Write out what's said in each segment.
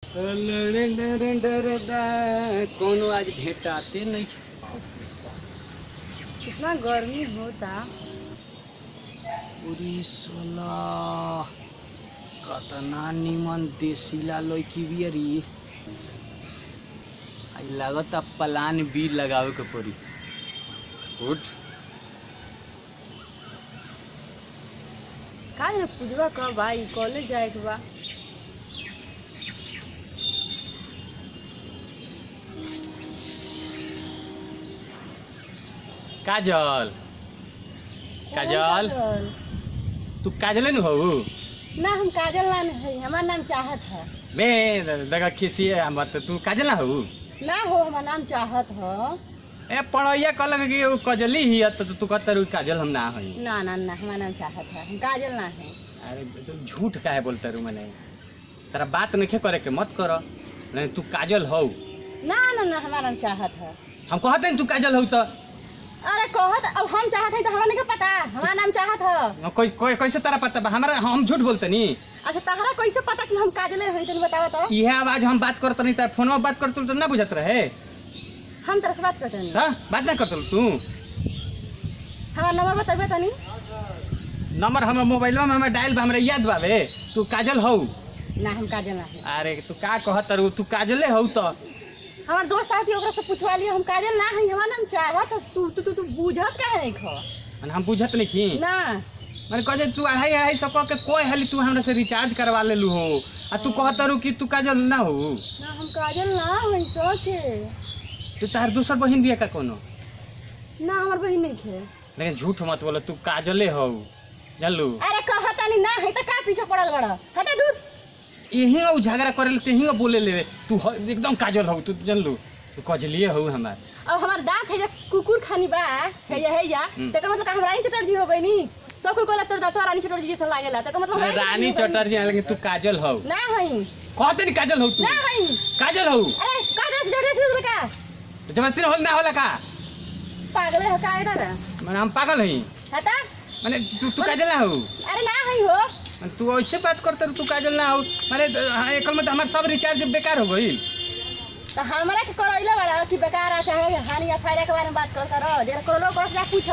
कोनो आज भेटाते नहीं कितना गर्मी होता पूरी सोला कतना निमन देसीला लौकी बियरी आई लागत पलान बीज लगावे के पड़ी उठ का जाने पूजवा कब भाई कॉलेज जाए के बा काजल काजल तू काजले न हो ना हम काजल ना है हमार नाम चाहत है बे देखा खिसिए हम तो तू काजल ना हो ना हो हमार नाम चाहत है ए पढ़ैया कहलक कि उ कजली ही है तो तू कहता रू काजल हम ना हई ना ना ना हमार नाम चाहत है हम काजल ना है अरे तू झूठ काहे बोलता रू मने तेरा बात नहीं करे के मत कर नहीं तू काजल हो ना ना ना हमार नाम चाहत है हम कहते हैं तू काजल हो तो अरे कहत अब हम चाहत है तो हमरा नहीं पता हमार नाम चाहत है कोई कोई कैसे तेरा पता बा हमारा हम झूठ बोलते नी अच्छा तहरा कैसे पता कि हम काजले हैं तनी बतावा तो इहे आवाज हम बात करते नहीं तेरा फोन में बात करते तो ना बुझत रहे हम तरह से बात करते हैं हाँ बात ना करते तू हमार नंबर बताइए तनी नंबर हमर मोबाइल में हमें डायल बा हमरा याद बावे तू काजल हो ना हम काजल ना है अरे तू का कहत रू तू काजले हो तो हमार दोस्त आती ओकरा से पूछवा लियो हम काजल ना है हमार नाम चाहत है तू तू तू तू बुझत काहे नहीं खो मने हम बुझत नहीं खी ना मैंने कहे तू अढ़ाई अढ़ाई सौ कह के कोई हाली तू हमरा से रिचार्ज करवा ले लू हो आ तू कहत रू कि तू काजल ना हो ना हम काजल ना है सोचे तू तार दूसर बहिन बिया का कोनो ना हमार बहिन नहीं थे लेकिन झूठ मत बोलो तू काजले हो जानलू अरे कहता नहीं ना है तो का पीछे पड़ल बड़ा हटे दूर यही उ झगड़ा करे ले तेही बोले ले तू हो- एकदम काजल हो तू जानलू तू कजलिए हो हमार अब हमार दांत है जे कुकुर खानी बा है या है या हम्म। तकर मतलब का हम रानी चटर्जी हो गई नी सब कोई कहला तोर दांत रानी चटर्जी जैसा लागेला तकर मतलब हम अरे रानी चटर्जी हो गइनी। चटर्जी लेकिन तू काजल हो ना है कहते नहीं काजल हो तू ना है काजल हो अरे का दे से जल्दी से का जबरदस्ती हो ना होला का पागल है का इधर मैंने हम पागल हई हटा माने तू तू काजल ना हो अरे ना है हो माने तू ऐसे बात करते रह, तू काजल ना हो माने हाँ, एकल में तो हमार सब रिचार्ज बेकार हो गई तो हमरा के करैला बड़ा कि बेकार आ चाहे हानि या फायदा के बारे में बात करता रहो जेरा करोलो कर जा पूछ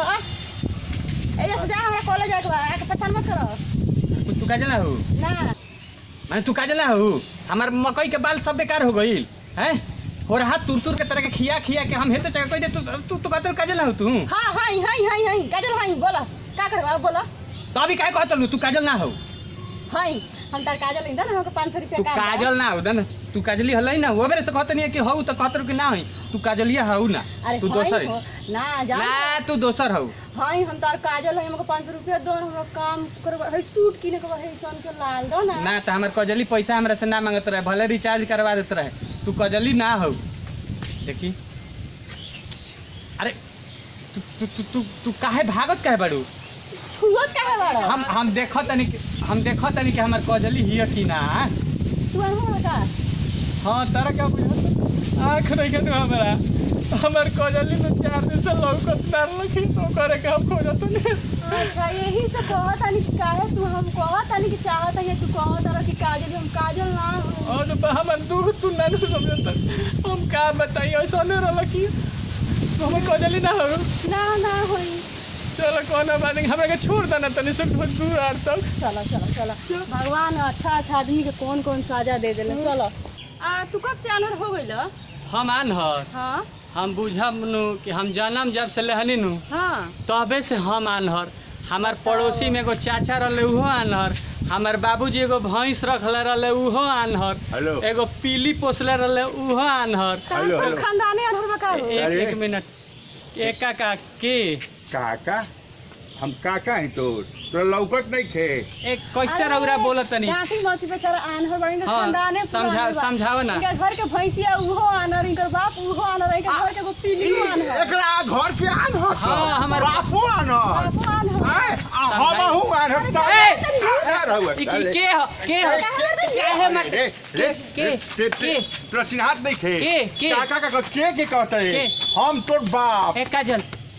ए से जा हमरा कॉलेज जाके बा आके पहचान मत करो तू तू काजल ना हो ना माने तू काजल ना हो हमार मकई के बाल सब बेकार हो गई हैं हो रहा तुर तुर के तरह के खिया खिया के हम हेते चका कोई दे तू तू तू कहते रह, काजल ना हो तू हाँ हाई हाई हाई हाई काजल हाई बोला का करबा बोला तो अभी काय कहत लू तू काजल ना हो हाई हम तार काजल इंदा ना हमको 500 रुपया तू का काजल ना हो दन तू काजली हलई ना वो बेरे से कहत नहीं कि हो तो कहत रह कि ना हो तू काजलिया हो ना अरे तू हाई दोसर हो, है ना जा ना तू दोसर हो हाई हम तार काजल है हमको 500 रुपया दो हमरा काम करबा है सूट किने के है सन के लाल दो ना ना तो हमार कजली पैसा हमरा से ना मांगत रहे भले रिचार्ज करवा देत रहे तू कजली ना हो देखी अरे तू तू तू तू तू काहे भागत काहे बड़ू छुअत काहे बड़ा हम हम देखत तनी कि- हम देखत तनी कि हमार कजली हिय कि ना तू अनहो का हाँ तारा क्या बुझा आँख नहीं के तू हमारा हमार कजली तो चार दिन से लौकत ना रखी तो करे के हम खोजत नहीं अच्छा यही से कहत आनी कि काहे तू हम कहत आनी कि चाहत है तू कहत रह कि काजल हम काजल ना हो और तो हमर दुख तू ना नहीं समझत हम का बताई ऐसा नहीं रहल कि हमें कजली ना हो ना ना होई चलो कोनो बात नहीं हमरा के छोड़ देना तनी से दूर आर तक चलो चलो चलो भगवान अच्छा अच्छा आदमी के कौन कौन साजा दे देले चलो आ तू कब से अनर हो गइल हम आनहर हाँ हम बुझब नु कि हम जन्म जब से लेहनी नु हाँ तबे से हम आनहर हमार पड़ोसी में एगो चाचा रहले उहो आनहर हमार बाबूजी एगो भैंस रखले रहले उहो आनहर हेलो एगो पीली पोसले रहले उहो आनहर हेलो, सब हेलो। खानदाने अनर बका हो एक अरे। एक मिनट एक का के काका हम काका हैं तो तोरा लौकत नहीं खे एक कैसे रौरा बोलत तनी डांटी मती बेचारा आनर बड़ी हाँ, खानदाने समझा- समझाओ ना। इनका घर के भैंसिया उहो आनर इनकर बाप उहो आनर इनकर घर के एगो पीली आनर एकरा घर के आन हो हाँ, हमर- बापो आन हो बापो आनर आय, आ, हम हूँ आन हो ए! काका रहुआ, ई की- चले। के ह के ह के है मत रे, रे, के- रे, के- ते- ते- तोरा चिन्हात नहीं खे के- के? काका का के के कहता है के? हम तोर बाप ए काजल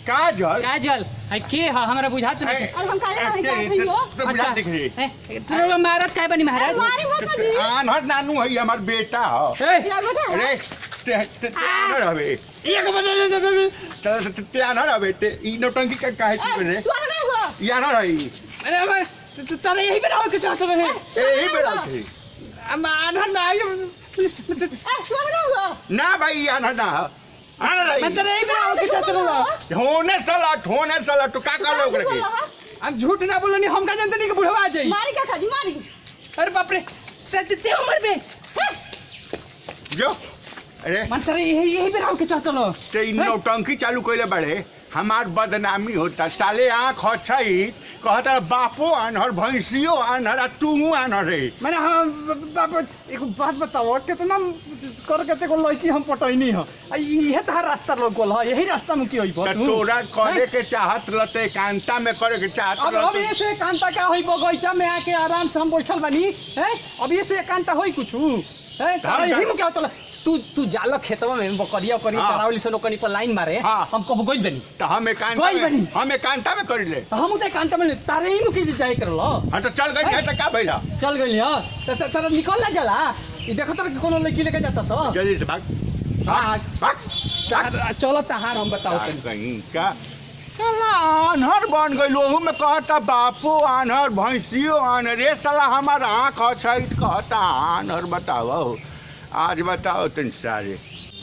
काजल काजल है के ह हमरा बुझात नहीं ए, अरे हम काजल नहीं ए, जानत हई हो। तो बुझा दिख रही ए, तू लोग मारत काय बनी महाराज मारी मत ना जी आनहर नानू है हमार बेटा हो ए, या बेटा अरे ते ते ते आनहर हवे एक बजे दे दे ते ते- ते आनहर हवे ते ई नौटंकी का काहे की रे तू आना हो ई आनहर है अरे मैं तारे यही बनाओ के चाहते हैं ए ही बेटा थे हम आधार ना आयो ए तू आना हो ना भाई ई आनहर ना हो। आनहर मैं है तारे यही बनाओ के चाहते हैं होने साला होने साला तो का कर लोग रखे हम झूठ ना बोलो नहीं हम का जानते नहीं कि बुढ़वा आ जाई मारी का खाजी मारी अरे बाप रे ते ते- ते उम्र में जो अरे मन तारे यही यही बनाओ के चाहते लो ते इ नौटंकी चालू कइले बड़े हमार बदनामी होता साले आँख अच्छई कहता बापो आनहर भैंसियो आनहर आ तू आनहर रे मैंने हम बाप एक बात बताओ कितना कर के को लड़की हम पटैनी हो आ इहे तहार रास्ता लोग गोल है यही रास्ता में की होई त तोरा करे के चाहत रहते कांता में करे के चाहत अब अब ये रहते से कांता का होई बगीचा में आके आराम से हम बैठल बानी हैं अब ये से कांता होई कुछ हैं तारा हम- यही में क्या होता तू तू जाल खेतवा में बकरिया करी हाँ। चरावली से लोकनी पर लाइन मारे हाँ। हम कब गई बनी त हम एकांता गई में बनी। हम एकांता में करिले तो हम उते कांता में तारे ही मुकी जाए करलो हाँ तो चल गई त का भइला चल गई हां त त- तारा निकल ना जाला ई देखो तारा के कोनो लड़की लेके जाता तो जल्दी से भाग हाँ। भाग भाग भाग तार- चलो तहार हम बताओ तनी कहीं का साला आन्हर बन गई ओहू में कहता बापो आन्हर भैंसियो आन्हर रे साला हमार आँख अच्छा कहता आन्हर बताओ आज बताओ तुम सारे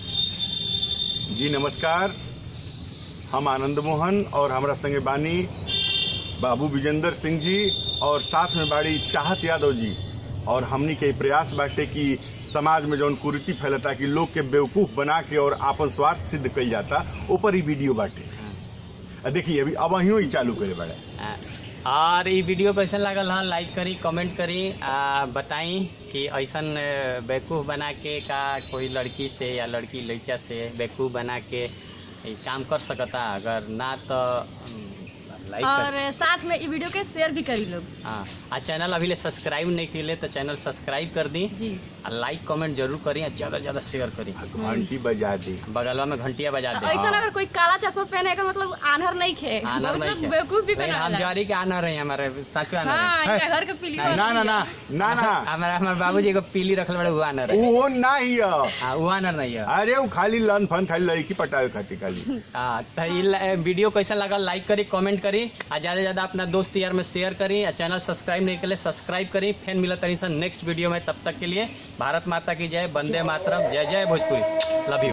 जी नमस्कार हम आनंद मोहन और हमारा संगे बानी बाबू विजेंद्र सिंह जी और साथ में बाड़ी चाहत यादव जी और हमनी के प्रयास बाटे कि समाज में जौन कुरीति फैलता कि लोग के बेवकूफ बना के और आपन स्वार्थ सिद्ध कइल जाता ऊपर ही वीडियो बाटे आ देखिए अभी अब अहियों ही चालू करे बाड़े और ई वीडियो कैसन लागल हन लाइक करी कमेंट करी आ बताई कि ऐसन अ, बेवकूफ़ बना के का कोई लड़की से या लड़की लड़का से बेवकूफ़ बना के ई काम कर सकता अगर ना तो लाइक और कर साथ में ई वीडियो के शेयर भी करी लोग हाँ आ चैनल अभी ले सब्सक्राइब नहीं किए तो चैनल सब्सक्राइब कर दी जी आ लाइक कमेंट जरूर करी आ ज़्यादा ज़्यादा शेयर करी घंटी बजा दी बगलवा में घंटिया बजा दे ऐसा अगर कोई काला चश्मा पहने का मतलब आनहर नहीं खे आनर नहीं मतलब खे। बेवकूफ भी लेकिन बना हम जवारी के आनर है हमारे साचो आनर है हाँ इनका घर के पीली नहीं, ना ना ना ना ना हमारा हमारे बाबूजी को पीली रखल बड़े हुआ आनर है वो ना ही है। हाँ वो आनर नहीं है अरे वो खाली लन फन खाली लड़की पटावे खातिर खाली हाँ तो ई ला- वीडियो कैसा लगा लाइक करी कमेंट करी आ ज़्यादा से ज़्यादा अपना दोस्त यार में शेयर करी आ चैनल सब्सक्राइब नहीं करे सब्सक्राइब करी फिर मिला तरी नेक्स्ट वीडियो में तब तक के लिए भारत माता की जय वंदे मातरम जय जय भोजपुरी लव यू